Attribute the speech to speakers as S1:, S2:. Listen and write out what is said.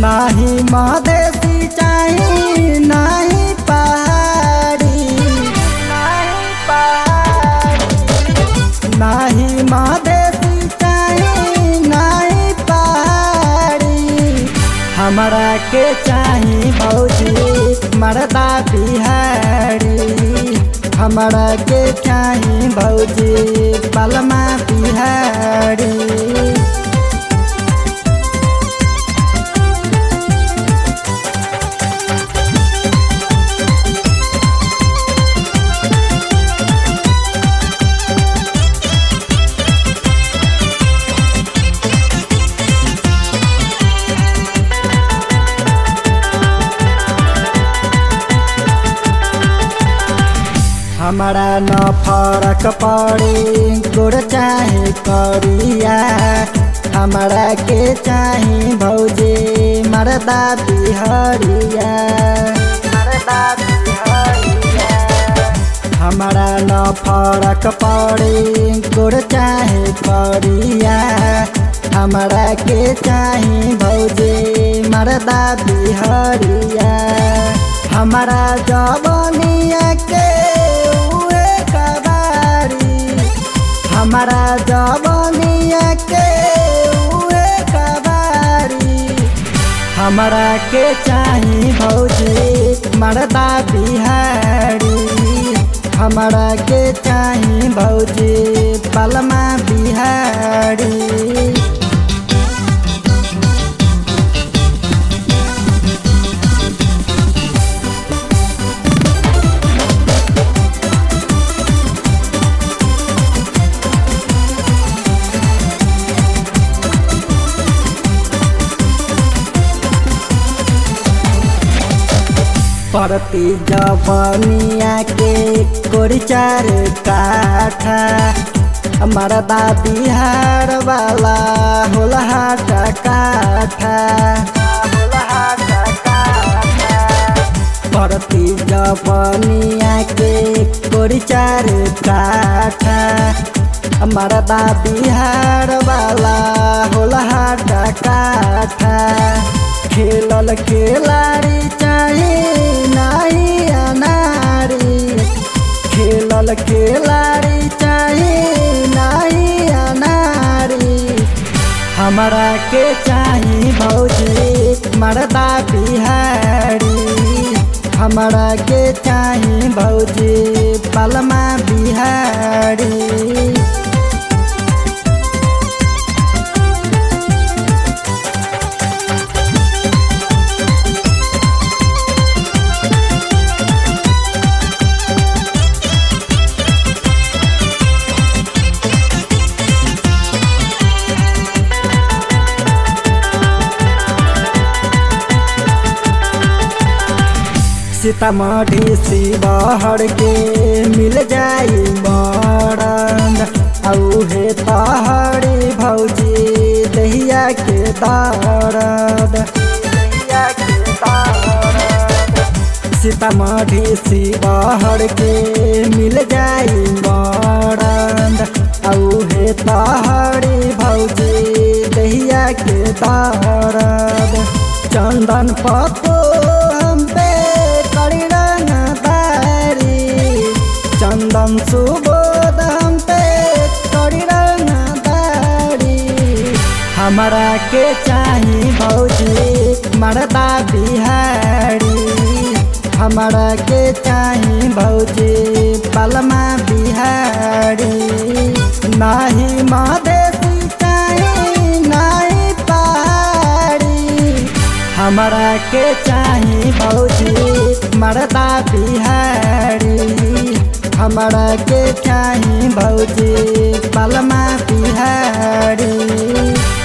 S1: नाही मधेसी चाही नाही पहाड़ी नाही पहाड़ी नाही मधेसी चाही नाही पहाड़ी हमरा के चाही भौजी मरदा बिहारी हमरा के चाही भौजी पलमा बिहारी हमारा न फरक पड़ी गोर चाहे करिया हमारा के चाही भौजी मरदा बिहरिया मरदा बिहरिया हमारा न फरक पड़ी गोर चाहे करिया हमारा के चाही भौजी मरदा बिहरिया हमारा जवनिया के उहे कबारी हमारा जवनिया के उहे कबारी हमरा के चाही भौजी मरदा बिहारी हमरा के चाही भौजी पलमा बिहारी परती जवनिया के कोरिचार काठा मरदा बिहार वाला होलहाट काठा परती जवनिया के कोरिचार काठा मरदा बिहार वाला होलहाट काठा खेलल खेलाड़ी चाहे नाही अनारी खेलल खेलाड़ी चाहे नाही अनारी हमरा के चाही भौजी मरदा बिहारी हमरा के चाही भौजी पलमा बिहारी सीतामढ़ी शिवहर के मिल जाई मरंद औहे तहरी भौजी दहिया के दरद सीतामढ़ी शिवहर के मिल जाई मरंद औहे तहरी भौजी दहिया के दरद चंदन पतो हम पे करी रंगदारी चंदन सुबोध हम पे करी रंगदारी हमरा के चाही भौजी मरदा बिहारी हमरा के चाही भौजी पलमा बिहारी नाही मधेसी चाही नाही पहाड़ी हमरा के चाही भौजी मरदा बिहारी हमरा के चाही भौजी पलमा बिहारी